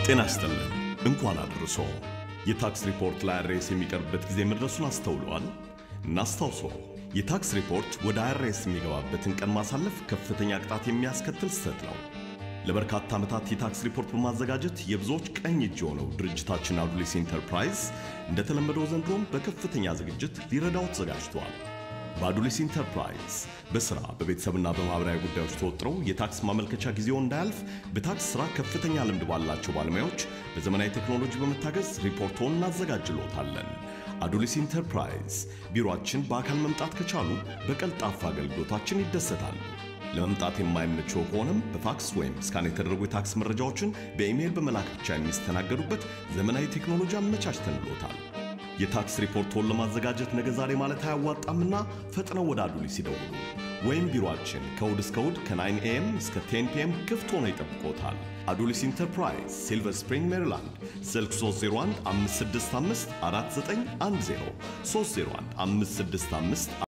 ጤና ይስጥልን። እንኳን አድርሶ የታክስ ሪፖርት ለአይአርኤስ የሚቀርብበት ጊዜ መድረሱን አስተውለዋል? እናስታውሶ የታክስ ሪፖርት ወደ አይአርኤስ የሚገባበትን ቀን ማሳለፍ ከፍተኛ ቅጣት የሚያስከትል ስህተት ነው። ለበርካታ ዓመታት የታክስ ሪፖርት በማዘጋጀት የብዙዎች ቀኝ እጅ የሆነው ድርጅታችን አዱሊስ ኢንተርፕራይዝ እንደተለመደው ዘንድሮም በከፍተኛ ዝግጅት ሊረዳው ተዘጋጅቷል። በአዱሊስ ኢንተርፕራይዝ በሥራ በቤተሰብና በማኅበራዊ ጉዳዮች ተወጥረው የታክስ ማመልከቻ ጊዜው እንዳያልፍ በታክስ ሥራ ከፍተኛ ልምድ ባላቸው ባለሙያዎች በዘመናዊ ቴክኖሎጂ በመታገዝ ሪፖርቶን እናዘጋጅሎታለን። አዱሊስ ኢንተርፕራይዝ ቢሮአችን በአካል መምጣት ከቻሉ በቀልጣፋ አገልግሎታችን ይደሰታሉ። ለመምጣት የማይመቸው ከሆነም በፋክስ ወይም ስካን የተደረጉ የታክስ መረጃዎችን በኢሜይል በመላክ ብቻ የሚስተናገዱበት ዘመናዊ ቴክኖሎጂ አመቻችተንሎታል። የታክስ ሪፖርቶን ለማዘጋጀት ነገ ዛሬ ማለት አያዋጣምና ፈጥነው ወደ አዱሊስ ይደውሉ ወይም ቢሮአችን ከእሁድ እስከ እሁድ ከ9 ኤም እስከ 10 ፒኤም ክፍት ሆኖ ይጠብቆታል። አዱሊስ ኢንተርፕራይዝ ሲልቨር ስፕሪንግ ሜሪላንድ፣ ስልክ 301 565 4910 301 565